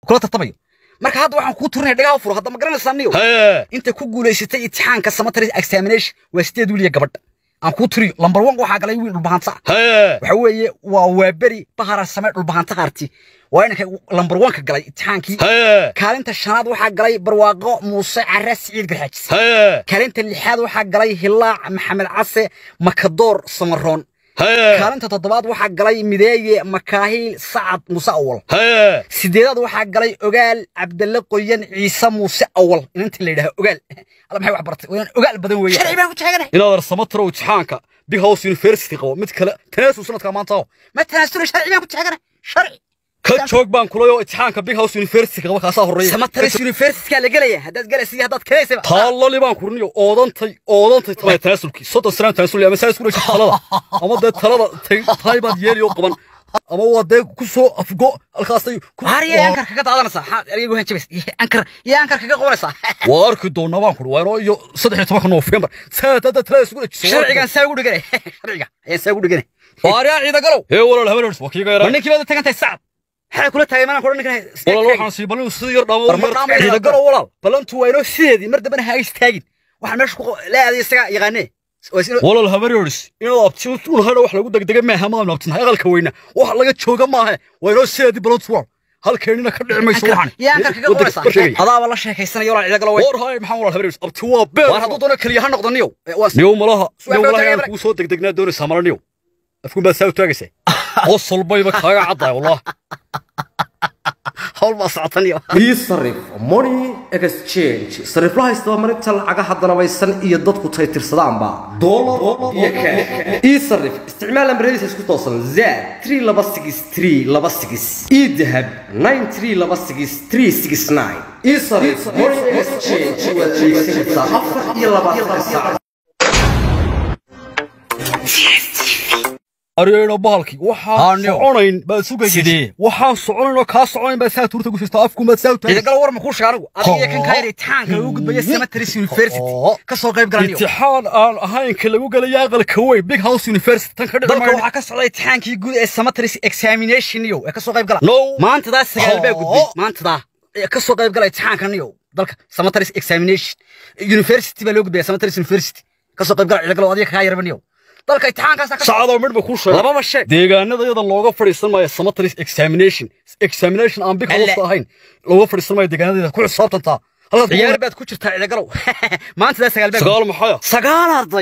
kula tartamayo marka hadda waxaan kuu turinaya dhagaha furo hadda ma garanaysaa niyo hee inta ku guulaysatay imtixaanka cemetery examination waa sideed wiil iyo gabadh aan kuu turiyo lambar one waxaa galay wiil dhulbahanta hee waxa weeye waa waaberi bahara samee dhulbahanta qaarti waa inanka lambar one ka galay imtixaankii hee kaalinta shanaad waxaa galay barwaaqo muuse care siciid garxaajis hee kaalinta lixaad waxaa galay hilaac maxamed case makadoor samaroon hee kaalinta toddobaad waxaa galay mideeye makaahiil sacad muuse awal hee sideedaad waxaa galay ogaal cabdalle qoyan ciise muuse awal inantii la yidhaha ogaal alla maxay wax bartay waan ogaal badan weeye sharci baan ku taaganahay inaad arsamatrow imtixaanka big house university qabo mid kale tanaasul sanadka maanta oo ma tanaasula sharci baan ku taaganahay sharci ka joog baan kulayo imtixaanka big house university qabo kaasaa horreeya samataris universityka la gelaya haddaad galaysa iyo haddaad kalaysaba taallali baan kurniyo oodantay oodantay tamay tanaasulkii soddon sanaan tanaasul ama saa isku dhashay talada ama dee talada tay- tahay baad yeeli oo qaban ama waa dee ku soo afgo halkaasay ku haariya ankar kaga daadanaysaa maxaa ereygu han jabis ankar iyo ankar kaga qoranaysaa waa arki doonaa baan kuri waa inoo iyo saddex iyo tobanka noofembar saa hadda talada isku dhajiso sharcigan saa ugu dhiganay sharciga ayaan saa ugu dhiganay waariyaa ciida galow ee walaal habeeners waa kiiga war yaraa ninkii baad tagan tahay sacad maxaa kula taagay maanaan kudhan ninkan walaal waxaan sii balin sidii yar dhaamo war ma dhaamo ciida galo walaal balantu waa inoo sideedii mar dambena ha istaagin waxaan meesha ku la aaday isaga yaqaanee waa is inoo walaal habeeners inaad abti un hadha wax lagu degdega maaha maadna abtinahay aqalka weyna wax laga jooga maahe waa inoo sideedii balantu walaal halkeenina ka dhici mayso waxaan yaa ankar kaga qoraysaa adaaba la sheekaysanaya walaal ciida galo way war hay maxaan walaal habeeners abti waa beer war hadduu doono keliya ha noqdo niyow waa niyow malaha Su'aal niyow baa malaha tagay inaan kugu soo degdegnaa doonaysaa mala niyow afkuun baad saa u taagaysaa qosol bayba kaaga caddahay wallah hawl baa socotan iyo sarif money exchange sariflaha isdabamarinta lacagaha danabaysan iyo dadku tay tirsadaanba dolar iyo kaash ii sarif isticmaal ambaradiisa isku toosan zaad 3 laba sigis 3 laba sigis ii dahab 9 3 laba sigis 3 sigis 9 ii sarif money exchange waad adeegsan kartaa afar iyo labaatanka saac aryeena bahalkii waxaan Haa, niyow. soconayn baad sugaysa Sidee? waxaan soconayn oo kaa soconayn baad saa tuurta ku jirtaa afkuun baad saa u ciida taagaysaa galo war ma kuu sheega anigu adiga kan ka yiri taanka ugu gudbaya cemetery university ka soo qayb galaniyo imtixaan aan ahayn ka lagu gelaya aqalka weyn big house university tan ka dhici dalka maayo waxaa ka socday imtixaankii guud ee cemetery examination iyo ee ka soo qayb gala no maantadaa sagaal baa Haa. gudbay maantadaa ee ka soo qayb galay imtixaankan iyo dalka cemetery examination university baa loo gudbaya cemetery university ka soo qayb gala ciida galo adiga kaga yarban iyo dalka imtixaankaas ka saacadoo midhba kuu sheegay lababa sheeg deegaanada iyada looga fadhiisan maayo cemetery examination examination aan big house Alle. ahayn looga fadhiisan maayo deegaanadeeda ku xisaabtantaa halkaas ciyaar baad ku jirtaa ciida galow maantadaa sagaal baa sagaal maxaya sagaal arday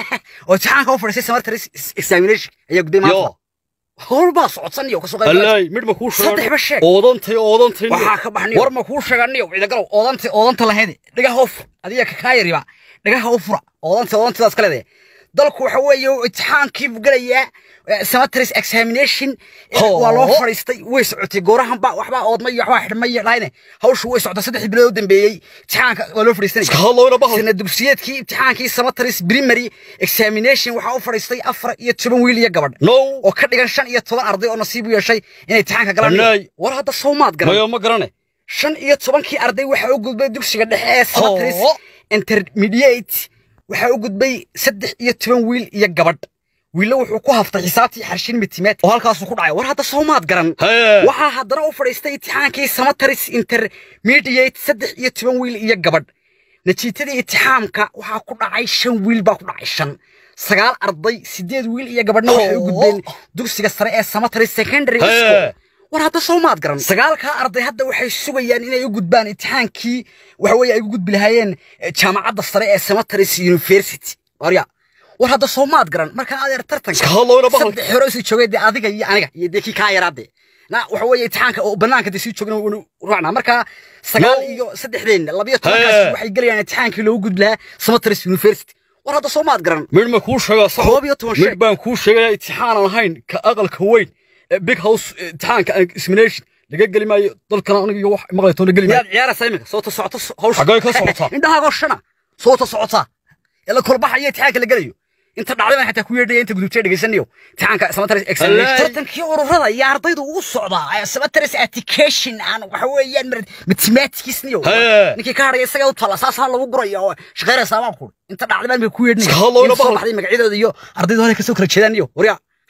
oo imtixaanka u fadhiisay cemetery examination ayaa gudbay yo maanta hawl baa socodsan iyo ka soo qayb galay allaay midhba kuu sheegay saddexba sheeg oodantay oodantay waxaa ka baxniyo war ma kuu sheeganiyo ciidagalow oodanta oodanta lahayd dhagaha u fur adiga ka kaa yariba dhagaha u fura oodanta oodantidaas ka leedahay dalku waxa weeye imtixaankii buu gelayaa cemetery examination eh, Hoo. waa loo fadhiistay way socotay goorahan ba waxbaa oodmay waxbaa xidhmay lahayne hawshu way socotay saddex bilood u dambeeyey imtixaanka waa loo fadhiistanay iska hadlowna bahal sana dugsiyeedkii imtixaankii cemetery primary examination waxaa u fadhiistay afar iyo toban wiil iyo gabadh no oo ka dhigan shan iyo toban arday oo nasiib u yeeshay inay imtixaanka galaan Annaay. war hadda sawmaad garan mayo ma garane shan iyo tobankii arday waxaa u gudbay dugsiga dhexe ee cemetery Hoo. intermediate waxaa u gudbay saddex iyo toban wiil iyo gabadh wiillo wuxuu ku haftay xisaabtii xarshin mitimeed oo halkaasuu ku dhacay war hadda sawmaad garan hee waxaa haddana u fadhiistay imtixaankii cemetery intermediate saddex iyo toban wiil iyo gabadh natiijadii imtixaamka waxaa ku dhacay shan wiil baa ku dhacay shan sagaal arday sideed wiil iyo gabadhna waxay u gudbeen dugsiga sare ee cemetery secondary Hee. school war hadda sawmaad garan sagaalkaa arday hadda waxay sugayaan inay u gudbaan imtixaankii waxa weeye ay u gudbi lahaayeen eh, jaamacadda sare ee cemetery university warya war hadda sawmaad garan markaa adeer tartanka iska hadlowna bahal saddex hore sii joogay dee adiga iyo aniga iyo dee kii kaa yaraade na waxa weeye imtixaanka oo banaanka dee sii joogna wanu raacnaa marka sagaal No. iyo saddexdeen labiyo tobankaas Hee. waxay gelayaan imtixaankii loogu gudbi lahaa cemetery university war hadda sawmaad garan midhma kuu sheegaa sax koob iyo toban mid sheeg baan kuu sheegaya imtixaan aan ahayn ka aqalka weyn ee big house eh, imtixaanka examination laga geli maayo dalkana aniga iyo wax maqlaytoona geli maayo miyaad ciyaaraysaa iminka soota socoto hawsha Xaggee ka socotaa? indhahaagoo shana soota socotaa ee la kolbaxayo imtixaanka la gelayo inta dhacday baan xataa ku yeedhaya inta gudubtay dhegaysanayo imtixaanka cemetery examination Wallaahi. tartankii ururada iyo ardaydu ugu socdaa ee cemetery education aan waxa weeyaan mar- mathematics niyo Hee. ninkii ka hadhaya isaga u tala saasaan lagu guraya oo shaqeynaysaa baan ku inta dhacday baan bay ku yeedhinaya Iska hadlowna in soo bahal. baxday magacyadooda iyo ardaydu hore kasoo kala jeedaan iyo waryaa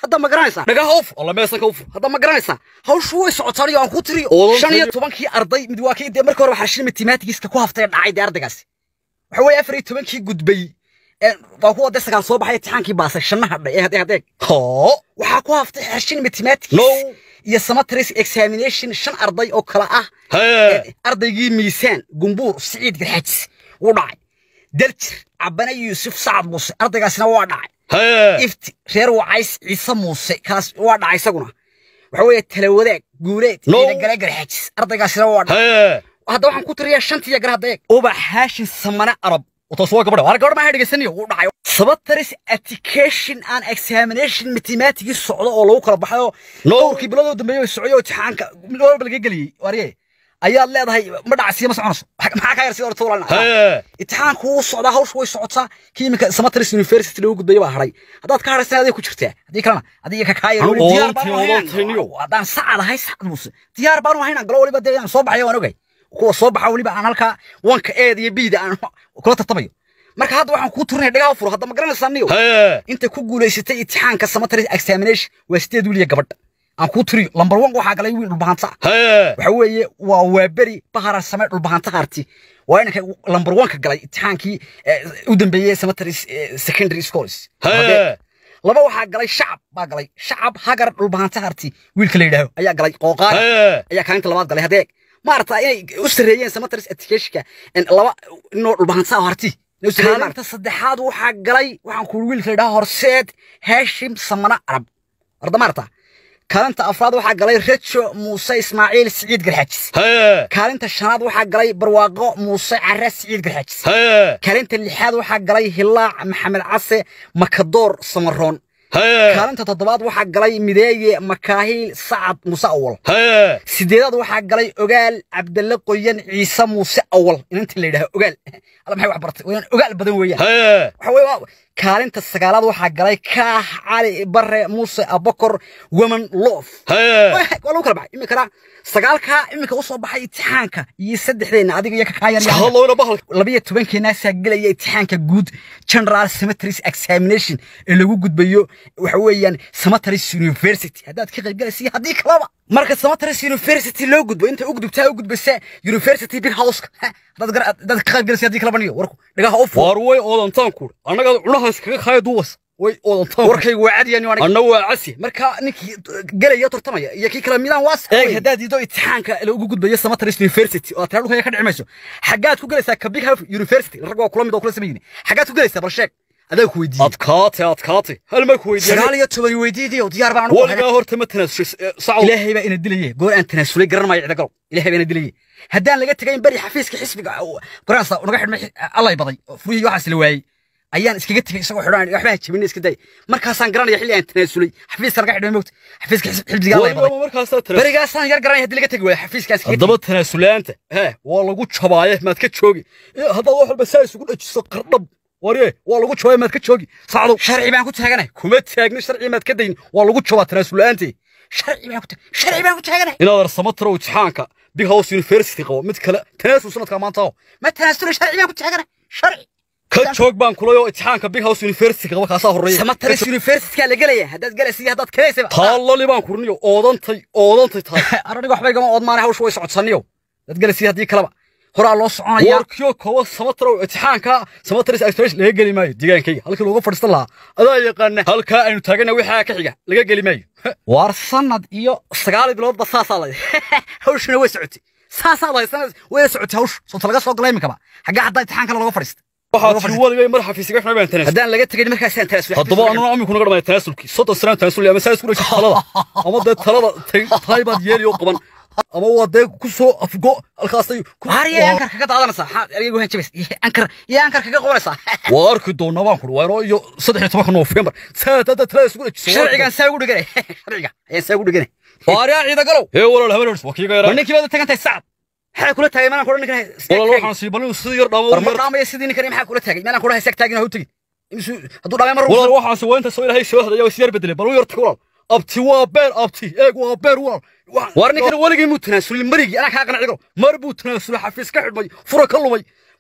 hadda ma garanaysaa dhagaha ufur alla meesanka ufur hadda ma garanaysaa hawshu way socotaan iyo aan ku tiriyo Oodon shan iyo tiriyo. tobankii arday mid waa kii dee marka hore waxaa shil mathematigiska ku haftay dhacay dee ardaygaasi waxa weeye afar iyo tobankii gudbay ee waa kuwa dee sagaal soo baxay imtixaankii baasay shanna hadhay ee hadeeg hadeeg hoo waxaa ku haftay xashin mathematics No. iyo summaries examination shan arday oo kala ah hee ardaygii miisaan gumbuur siciid garxaajis wuu dhacay daljir cabane yuusuf sacad muuse ardaygaasina waa dhacay hee ifti reer wacays ciise muuse kaas waa dhacay isaguna waxa weeye talawadaag guuleed No. ciidagale garxaajis ardaygaasina waa dhacay hee hadda waxaan ku tiriyaa shantiya gar hadda eeg ubax haashin samane arab taas waa gabadha war gabadh maaha dhegeysanayo wuu dhacay sabataris education and examination mathematicii socdo oo lagu kala baxayo No. dhowrkii biloodoo dambeeyey way socyo imtixaanka mid walba laga geliyey warye ayaad leedahay ma dhacsiya ma soconayso maxaa ka yar si orta walaalna hee imtixaanku wuu socdaa hawshu way socotaa kii iminka samataris university lagu gudbaya baa hadhay haddaad ka hadhaysan aday ku jirtaa haddii kalena adiga ka kaaya Anu diyaar oodontii, baanu oodontiiniyo. ahayn haddaan sacad ahay sacad muuse diyaar baanu ahayn aan galo waliba dee aan soo baxayo waan ogay kuwa soo baxa weliba aan halkaa wanka eeda iyo biida aan kula tartamayo marka hadda waxaan kuu turinaya dhagaha furo hadda ma garanaysaa niyo hee inta ku guulaysatay imtixaanka samataris examination waa sideed wiil iyo gabadha aan kuu turiyo lambar one waxaa galay wiil dhulbahanta hee waxa weeye waa waaberi bahara same dhulbahanta harti waa inanka lambar one ka galay imtixaankii eh, u dambeeyey samataris eh, secondary schools hee laba waxaa galay shacab baa galay shacab hagar dhulbahanta harti wiilka la yidhaaho ayaa galay qooqaar hee ayaa kaalinta labaad galay hadeeg maarata inay u sareeyeen samataris educationka in laba inoo dhulbahanta oo harti inay u sareeyeen kaalinta saddexaad waxaa galay waxaan ku wiilka la yidhaha horseed haashim samana arab arda maarata kaalinta afraad waxaa galay rejo muuse ismaaciil siciid garxaajis hee kaalinta shanaad waxaa galay barwaaqo muuse care siciid garxaajis hee kaalinta lixaad waxaa galay hilaac maxamed case makadoor samaroon hee kaalinta toddobaad waxaa galay mideeye makaahiil sacad muuse awal hee sideedaad waxaa galay ogaal cabdalle qoyan ciise muuse awal inanta la yidhaha ogaal alla maxay wax bartay wayaan ogaal badan weeyaan hee waxa weeye waa- kaalinta sagaalaad waxaa galay kaax cali bare muuse abakor woman loof hee waa lagu kala baxay iminkana sagaalkaa iminka usoo baxay imtixaanka iyo saddexdeenna adiga iyo kakaayan hallowna bahalka labiyo tobankeenaasaa gelaya imtixaanka guud general cemeteries examination ee lagu gudbayo waxa weeyaan cemeteries university haddaad ka qaybgalaysa iyo haddii kalaba marka cemeteries university loo gudbo inta u gudubtaa u gudbaysa university big houseka haddaad gar- haddaad ka qaybgalaysa haddii kalaba niyo warku dhagaha u fur waar way oodantaan kuur annaga cunahaas kaga kaaya duwas way oodantaan kuur warkaygu waa cadiya niyo aniga anna waa casi marka ninkii gelaya tartamaya iyo kii kala midaan waa sax eeg haddaad diido imtixaanka lagu gudbayo Samatters University oo tira dhulka ka dhicmayso xagaad ku galaysaa ka Big House University rag waa kula mid oo kula sameeyeen xagaad ku galaysaa bal sheeg adaa ku weydiiyey adkaate adkaate hal ma ku weydiiyay sagaal iyo toban weydiidii oo diyaar baan u ahay waligaa horta ma tanaasushay sacad ilaahay baa ina dilayay goor aan tanaasulay garan maayo cida galow ilaahay baa ina dilayay haddaan laga tagayn bari xafiiska xisbiga qoraansa naga xidhmay allay baday furihii waxaas la waayey ayaan iskaga tegay isagoo xidhan waxba jabin iska day markaasaan garanaya xilli aan tanaasulay xafiiska naga xidhmay moogta xafiiska xisbiga allay baday waligaa markaasaa tanaasul berigaasaan yar garanaya haddii laga tegi waayo xafiiskaas kaga haddaba tanaasulaanta hee waa lagu jabaaye maad ka joogi Eh, haddaad wax walba saa isugu dhajiso qardhab warye waa lagu jabaaye maad ka joogi sacdow sharci baan ku taaganay kuma taagna sharci maad ka dayn waa lagu jabaa tanaasulaante sharci baan ku ta- sharci baan ku taaganay inaad arsamataro imtixaanka big house university qabo mid kale tanaasul sanadka maanta oo ma tanaasulay sharci baan ku taaganay sharci ka joog baan kulayoo imtixaanka big house university qaba kaasaa horreeya Samatters University la galaya haddaad galaysa iyo haddaad kaleysaba taallali baan kurniyo oodantay oodantay tahay araniga waxba igama oodmaanay hawshu way socodsaniyo dad galaysa haddii kaleba horaa loo soconaya warkiyo kowa samataro imtixaanka samatris express laga geli maayo deegaankayga halkii looga fadhiistan lahaa adaa yaqaana halkaa aynu taagana waxaa ka xiga laga geli maayo waar sanad iyo sagaal biloodba saasaa lay hawshuna way socotay saasaa lay sanad way socotay hawshu soota laga soo galay iminkaba xaggaa haddaa imtixaankana looga fadhiistay waxaa tii waligay mar xafiisiga xunay baan tanaasul haddaan laga tegin markaasaan tanaasulay haddaba anuna aminku naga dhamay tanaasulkii soddon sanaan tanaasul ama saa isku dhashay talada ama dee talada tay- tahay baad yeeliyo qaban ama waa dee ku soo afgo halkaasay ku- haariya ankar kaga daadanaysaa maxaa ergeygu han jabays ankar iyo ankar kaga qabanaysaa waa arki doonaa baan kuri waa inoo iyo saddex iyo tobanka noofembar saa hadda talada isku dhajiso sharcigan saa ugu dhiganay sharciga ayaan saa ugu dhiganay waariyaa ciida galow ee walaal habeeners waa kiiga ma yaraa ninkii baad u tagantahay sacad maxaa kula taagay maalan kula ninkan walaal waxaan sii balin sidii yar dhaamo war ma dhaamaya sidii ninkan maxaa kula taagay maalan kula haysaag taagin ha u tegin imsu hadduu dhaamay mar walaal waxaan si weynta soo ilaahay soo hadaya is yar bedelay bal u yarta walaal abti waa beer abti eeg waa beer walaal Waxaan- war ninkan waligii muu tanaasulin marigii anaa kaa qanacigo mar buu tanaasulay xafiis ka xidhmay fura ka lumay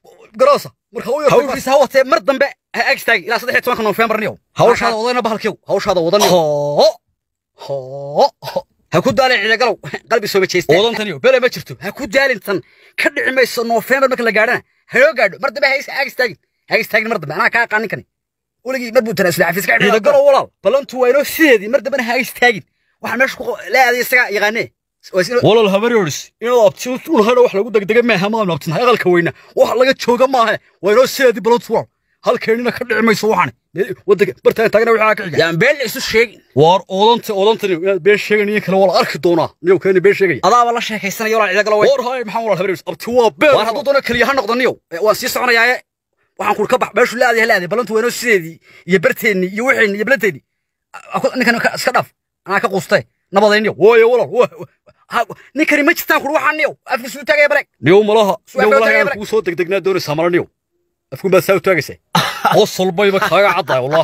garoosa marka u yartay hawshiisa ha watee mar dambe ha ag istaagi ilaa saddex iyo tobanka noofembar niyow hawshaada wadayna bahalkiyow hawshaada wadan hoo hoo ha ku daalin ciidagalow qalbi soo majeysta wadantaniyo bele ma jirto ha ku daalin tan ka dhici mayso noofembar marka la gaadhana haloo gaadho mar dambe ha is- ha ag istaagin ha ag istaagin mar dambe anaa kaa aqaanin kani weligii mar buu tanaasula xafiis ka ciidagalo walaal balantu waa inoo sideedii mar dambena ha ag istaagin waxaan meesha ku la aaday isaga yaqaanee Waa is inoo- walaal habaryoris inaad abti un hadha wax lagu degdega maaha maanu abtin aqalka weyna wax laga jooga maahe waa inoo sideedii balantu walaal halkeenina ka dhici mayso waxani wadanka bartaan taagna waxaa ka xiga yaan been la isu sheegin waar oodanta oodantani inaad been sheeganiyo kale waa la arki doonaa niyow keeni been sheegaya adaaba la sheekaysanaya walaa ciidagalo way war haye maxaa walaal habaryoris abti waa been waan hadduu doono keliya ha noqdo niyow waan sii soconayaaye waxaan kuri ka bax meeshu la aaday ha la aaday balantu waa inoo sideedii iyo barteennii iyo waxeenni iyo balanteennii ninkan ka- iska dhaaf anaa ka quustay nabadayniyow waaye walaal waa- Ha- ninkani ma jirtaan kuri waxaan niyow afka suu taagaya bareeg niyow malaha Su'aal niyow baa malaha tagay inaan bareeg. kugu soo degdegnaa doonaysaa mala niyow afkun baad saa u taagaysaa qosolbayba kaaga caddaay wallah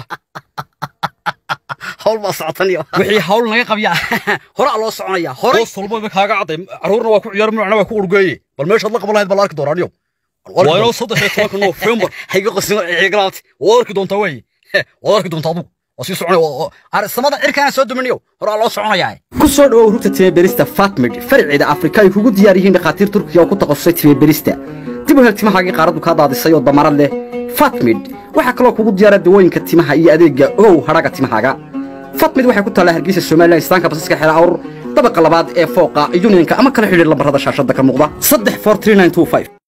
hawl baa socota niyow wixii hawl naga qabyaa horaa loo soconaya horay qosolbayba kaaga cadday carruurna waa ku ciyaar minacna waa ku urgeeye bal meeshaad la qaban lahayd baa la arki doonaa niyow waa inoo saddex iyo tobanka noofembar hayga qosimo ciigalaabti waad arki doontaa weeye waad arki doontaa adugu waa sii soconay arsamada cirkaana soo duminiyow horaa loo soconayaa ku soo dhawow rugta timaberista fatmid farceeda afrika ay kugu diyaar yihiin dhakhaatiir turkiya oo ku takhasusay timaberista dib u hel timahaagii qaaraddu kaa daadisay oo damarad leh fatmid waxaa kaloo kugu diyaara dawooyinka timaha iyo adeegga ogow hadhaga timahaaga fatmid waxay ku taallaa hargeysa somalilan istaanka basaska xeela awr dabaqa labaad ee fooqa unionka ama kala xidhiir lambarada shaashadda ka muuqda saddex four three nine two five